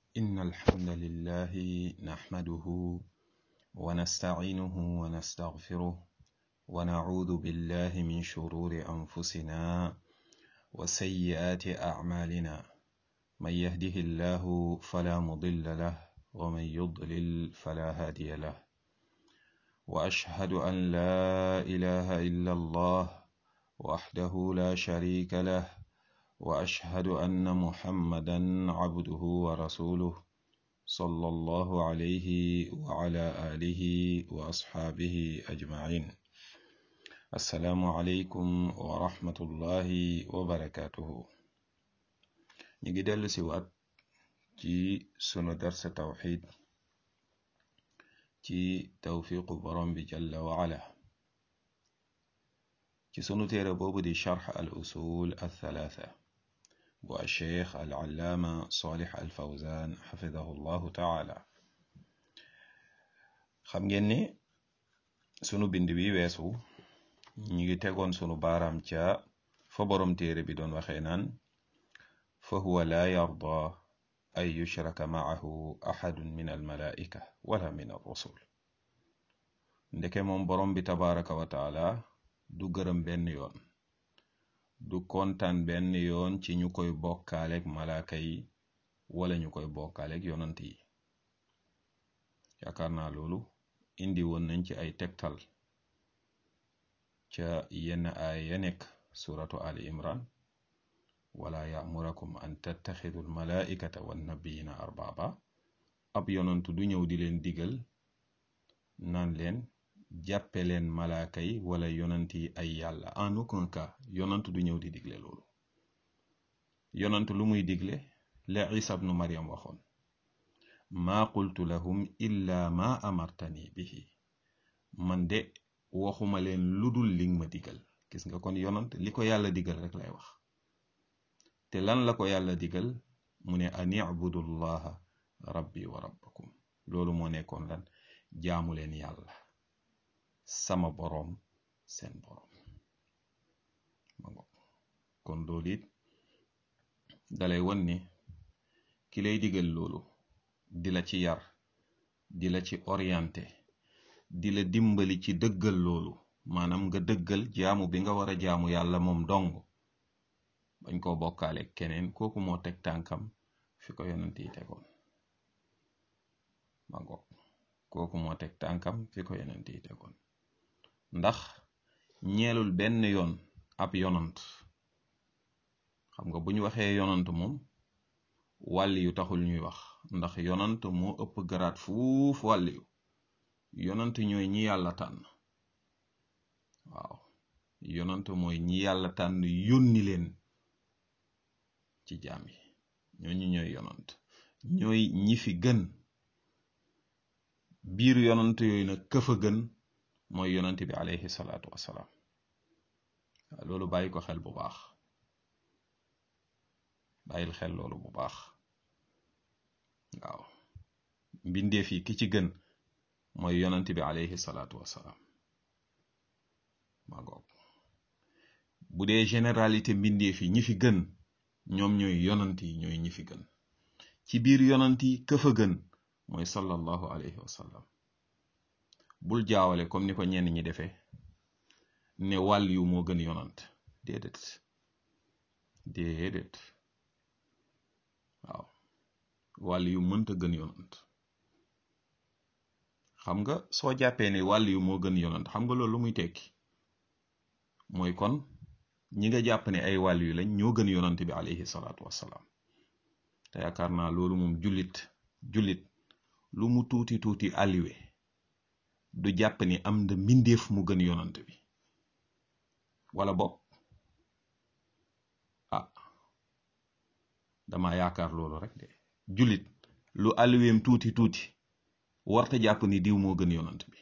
إن الحمد لله نحمده ونستعينه ونستغفره ونعوذ بالله من شرور أنفسنا وسيئات أعمالنا من يهده الله فلا مضل له ومن يضلل فلا هادي له وأشهد أن لا إله إلا الله وحده لا شريك له وأشهد أن محمدا عبده ورسوله صلى الله عليه وعلى آله وأصحابه أجمعين السلام عليكم ورحمة الله وبركاته نيجي دل سوات ci sunu darsa tawxid ci tawfiqu borom bi jalla wa ala ci sunu téere boobu di charx al usul al thalatha bu alcheikh al allaama salih al fawzan xafidahu llahu taala xam ngeen ni sunu bind bi weesu ñu ngi tegoon sunu baaraam ca fa borom téere bi doon waxee naan fa huwa la yarda ay yushraka maahu axadun min almalaika wala min alrusul ndeke moom borom bi tabaraka wa taala du gërëm benn yoon du kontaan benn yoon ci ñu koy bokkaaleeg malaaka yi wala ñu koy bokkaaleeg yonant yi yaakaar naa loolu indi woon nañ ci ay tegtal ca yenn aaya ya nekk suratu ali imran wala yamurakum an tattaxidu almalaikata wannabiyina arbaba ab yonantu du ñëw di leen digal naan leen jàppe leen malaaka yi wala yonant yi ay yàlla en aucun cas yonantu du ñëw di digle loolu yonantu lu muy digle la isa bnu mariam waxoon maa qultu lahum illa ma amartani bihi man de waxuma leen lu dul ling ma digal gis nga kon yonant li ko yàlla digal rek lay wax te lan la ko yàlla digal mu ne an ibudu llaha rabbi wa rabbakum loolu moo nekkoon lan jaamu leen yàlla sama boroom seen boroom kon loolu it dalay won ni ki lay digal loolu di la ci yar di la ci orienté di la dimbali ci dëggal loolu maanaam nga dëggal jaamu bi nga war a jaamu yàlla moom dong bañ koo bokkaale keneen kooku moo teg tànkam fi ko yonent yi tegoon ma ngoog kooku moo teg tànkam fi ko yonent yi tegoon ndax ñeelul benn yoon ab yonant xam nga bu ñu waxee yonant moom wàlli yu taxul ñuy wax ndax yonant moo ëpp garaat fuuf wàlli yu yonant ñooy ñi yàlla tànn waaw yonant mooy ñi yàlla tànn yónni leen ci jaam yi ñooñu ñooy yonant ñooy ñi fi gën biir yonant yooyu nag këfa gën mooy yonant bi alayhi salaatu wassalaam waaw loolu bàyyi ko xel bu baax bàyyil xel loolu bu baax waaw mbindeef yi ki ci gën mooy yonant bi alayhi salaatu wassalaam maa ngoog bu dee généralité mbindeef yi ñi fi gën ñoom ñooy yonant yi ñooy ñi fi gën ci biir yonant yi këfa gën mooy sallallahu alayhi wa sallam bul jaawale comme ni ko ñenn ñi defee ne wàll yu moo gën yonant déedéet déedéet waaw wàll yu mënta gën yonant xam nga soo jàppee ne wàll yu moo gën yonant xam nga loolu lu muy tekki mooy kon ñi nga jàpp ne ay wàll yu lañ ñoo gën yonant bi alayhi salaatu wassalaam te yaakaar naa loolu moom jullit jullit lu mu tuuti tuuti aliwe du jàpp ni am na mbindeef mu gën yonant bi wala bopp ah dama yaakaar loolu rek de jullit lu aliweem tuuti tuuti warta jàpp ni diw moo gën yonant bi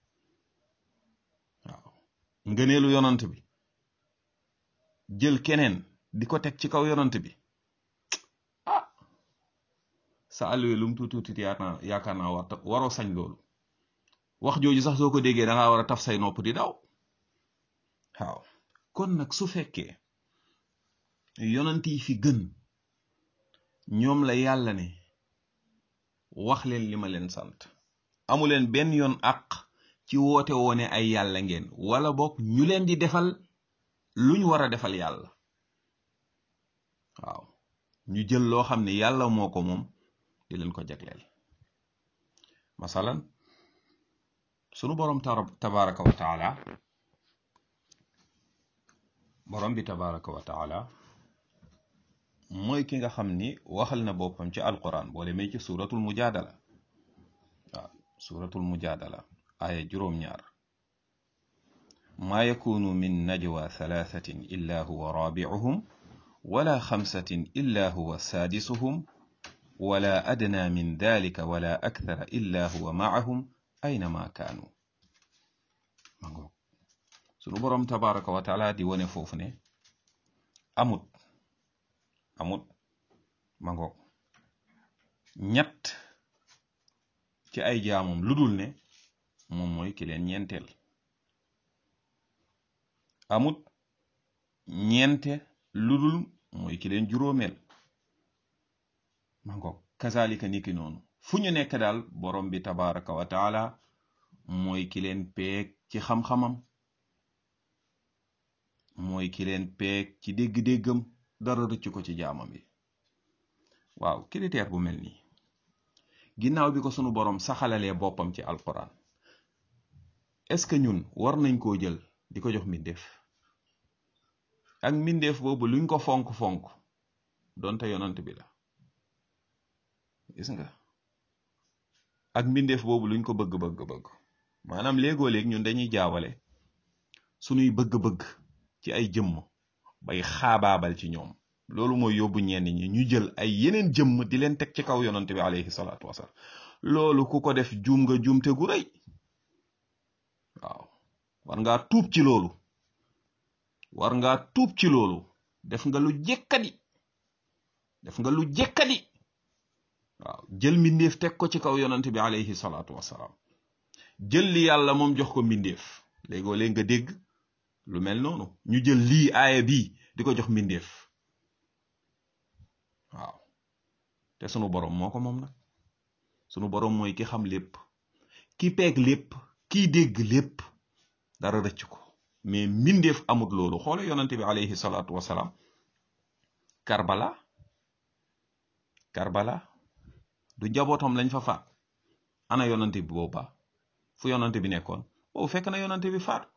waaw ngëneelu yonant bi jël keneen di ko teg ci kaw yonant bi ah sa alluwe lu mu tuuti tuuti yaakaar naa war waroo sañ loolu wax jooju sax soo ko déggee da ngaa war a taf say nopp di daw waaw kon nag su fekkee yonant yi fi gën ñoom la yàlla ne wax leen li ma leen sant amu leen benn yoon àq ci woote woone ay yàlla ngeen wala boog ñu leen di defal luñ war a defal yàlla waaw ñu jël loo xam ne yàlla moo ko moom di leen ko jagleel masalan sunu boroom tabaraka wa taala boroom bi tabaraka wa taala mooy ki nga xam ni waxal na boppam ci alquran boo demee ci suratul mujadala waaw suratul mujadala aya juróom-ñaar maa yakunu min najwa thalathatin illa huwa rabi'uhum wala xamsatin illa huwa saadisuhum wala adna min dalika wala akthara illa huwa ma'ahum aynama kaanu ma ngoog sunu boroom tabaraka wa taala di wone foofu ne amut amut ma ngoog ñett ci ay jaamam lu dul ne moom mooy ki leen ñeenteel amut ñeente lu dul mooy ki leen juróomeel ma ngoog kazalika niki noonu fu ñu nekk daal borom bi tabaraka wa taala mooy ki leen peeg ci xam-xamam mooy ki leen peeg ci dégg-déggam dara rëcc ko ci jaamam yi waaw critère bu mel nii ginnaaw bi ko sunu borom saxalalee boppam ci alquran est-ce que ñun war nañ koo jël di ko jox mbindeef ak mbindeef boobu luñ ko fonk-fonk donte yonant bi la gis nga ak mbindeef boobu luñ ko bëgg-bëgg-bëgg maanaam léegoo léeg ñun dañuy jaawale sunuy bëgg-bëgg ci ay jëmm bay xaabaabal ci ñoom loolu mooy yóbbu ñenn ñi ñu jël ay yeneen jëmm di leen teg ci kaw yonante bi alayhi salaatu wasalaam loolu ku ko def juum nga juumte gu rëy waaw war ngaa tuub ci loolu war ngaa tuub ci loolu def nga lu jekkadi def nga lu jekkadi waaw jël mbindeef teg ko ci kaw yonante bi alayhi salaatu wasalaam jël li yàlla moom jox ko mbindeef léegoo léeg nga dégg lu mel noonu ñu jël lii aaya bii di ko jox mbindeef waaw te sunu borom moo ko moom nag sunu borom mooy ki xam lépp ki peeg lépp kiy dégg lépp dara rëcc ko mais mbindeef amut loolu xoole yonante bi alayhi salaatu wasalaam karbala karbala du njabootam lañ fa faat ana yonante bi booba fu yonante bi nekkoon boobu fekk na yonante bi faat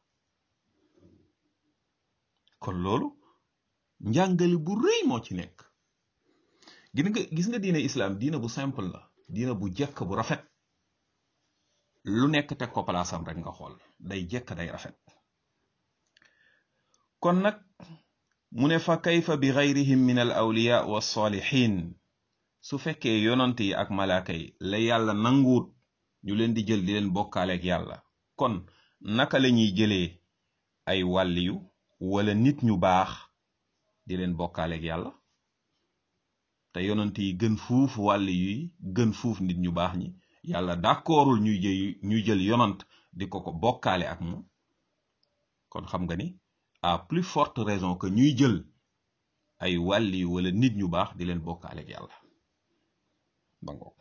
kon loolu njàngale bu rëy moo ci nekk gis nga gis nga diine islam diine bu simple la diine bu jekk bu rafet lu nekk teg ko palaasam rek nga xool day jekk day rafet kon nag mu ne fa kayfa bi gayrihim min al awliya wa salihin su fekkee yonant yi ak malaaka yi la yàlla nanguut ñu leen di jël di leen bokkaaleeg yàlla kon naka la ñuy jëlee ay wàlliyu wala nit ñu baax di leen bokkaaleeg yàlla te yonant yi gën fuuf wàlli yuy gën fuuf nit ñu baax ñi yàlla d'accordul ñuy jël ñuy jël yonant di ko ko bokkaale ak moom kon xam nga ni à plus forte raison que ñuy jël ay wàlli wala nit ñu baax di leen bokkaale ak yàlla bango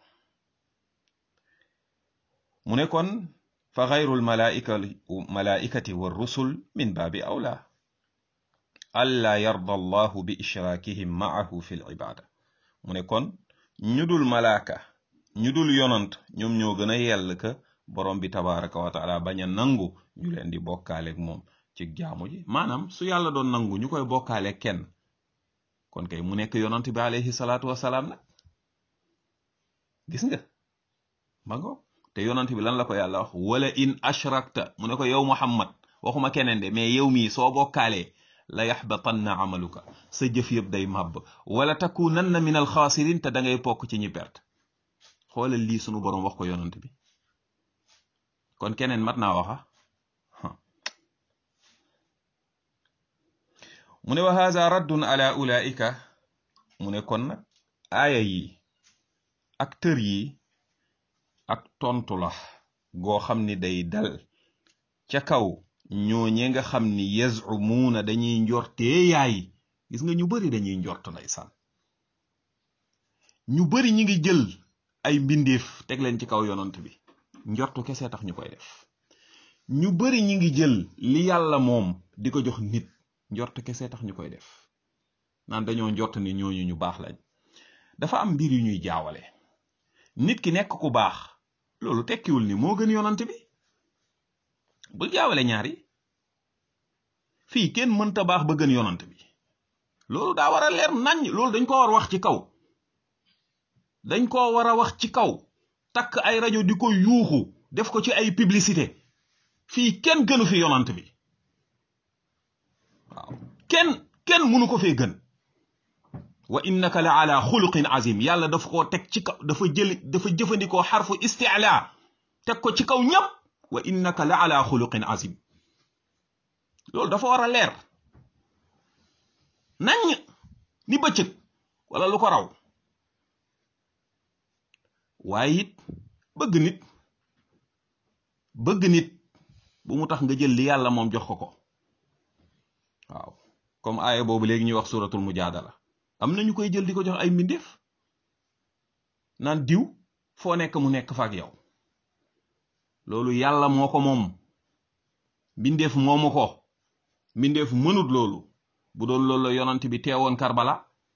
mu ne kon fa xayrul malaika malaikati wa rusul min baabi awla alla yarda allahu bi ishraakihim maahu fi l ibaada mu ne kon ñu dul malaaka ñu dul yonant ñoom ñoo gën a yell ka borom bi tabaraka wa taala bañ a nangu ñu leen di bokkaaleeg moom ci jaamu ji maanaam su yàlla doon nangu ñu koy bokkaaleeg kenn kon kay mu nekk yonant bi alayhi salaatu wasalaam nag gis nga ma ngo te yonant bi lan la ko yàlla wax wala in ashrakta mu ne ko yow muhammad waxuma keneen de mais yow mii soo bokkaalee la yaxbatanna amaluka sa jëf yëpp day màbb wala takunanna min alxaasirin te da ngay pokk ci ñi perte xoolal lii sunu boroom wax ko yonant bi kon keneen mat naa waxa mu ne wa haza raddun ala ulaika mu ne kon nag aaya yi ak tër yi ak tontu la goo xam ni day dal ca kaw ñooñe nga xam ni yazumuuna dañuy njortee yaay gis nga ñu bari dañuy njort ndeysaan ñu bari ñi ngi jël ay mbindeef teg leen ci kaw yonant bi njortu kese tax ñu koy def ñu bari ñi ngi jël li yàlla moom di ko jox nit njort kese tax ñu koy def naan dañoo njort ni ñooñu ñu baax lañ dafa am mbir yu ñuy jaawale nit ki nekk ku baax loolu tekkiwul ni moo gën yonant bi bul jaawale ñaari fii kenn mënta baax ba gën yonant bi loolu daa war a leer nañ loolu dañ ko war a wax ci kaw dañ ko war a wax ci kaw takk ay rajo di ko yuuxu def ko ci ay publicité fii kenn gënu fi yonant bi waaw kenn kenn mënu ko fee gën wa innaka la ala xuluqin azim yàlla dafa koo teg ci kaw dafa jël dafa jëfandikoo xarfu isticla teg ko ci kaw ñëpp wa innaka la ala xuluqin azim loolu dafa war a leer nañ ni bëccëg wala lu ko raw waaye it bëgg nit bëgg nit bu mu tax nga jël li yàlla moom jox ko ko waaw comme aaya boobu léegi ñuy wax suratul mujaadala am na ñu koy jël di ko jox ay mbindeef naan diw foo nekk mu nekk fa ak yow loolu yàlla moo ko moom mbindeef moomu ko mbindeef mënut loolu bu doon loolu la yonant bi teewoon Karbala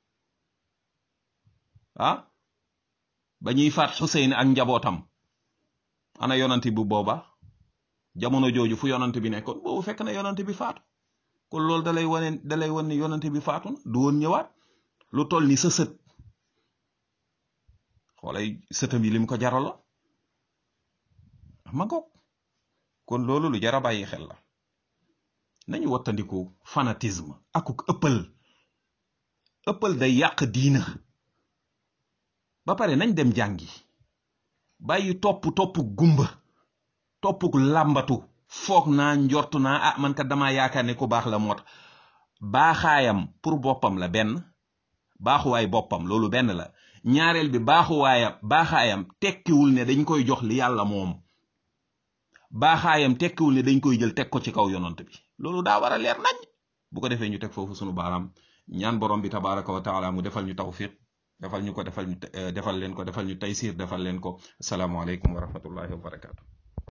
ah ba ñuy faat Xuseyn ak njabootam ana yonant bu booba jamono jooju fu yonant bi nekkoon boobu fekk na yonant bi faatu kon loolu dalay wane dalay wan ni yonant bi faatu na du woon ñëwaat lu toll ni sa sët xoolay sëtam yi lim ko jaralo ma ngoog kon loolu lu jara bàyyi xel la nañu wattandiku fanatisme akuk ëppal ëppal day yàq diina ba pare nañ dem jàngi bàyyi topp topp gumba toppuk làmbatu foog naa njortu naa ah man kat dama yaakaar ne ku baax la moo tax baaxaayam pour boppam la benn baaxuwaay boppam loolu benn la ñaareel bi baaxuwaayam baaxaayam tekkiwul ne dañ koy jox li yàlla moom baaxaayam tekkiwul ne dañ koy jël teg ko ci kaw yonant bi loolu daa war a leer nañ bu ko defee ñu teg foofu sunu baaraam ñaan borom bi tabaraka wa taala mu defal ñu tawfiq defal ñu ko defal ñu defal leen ko defal ñu taysir defal leen ko asalaamaaleykum wa rahmatullahi wa barakatu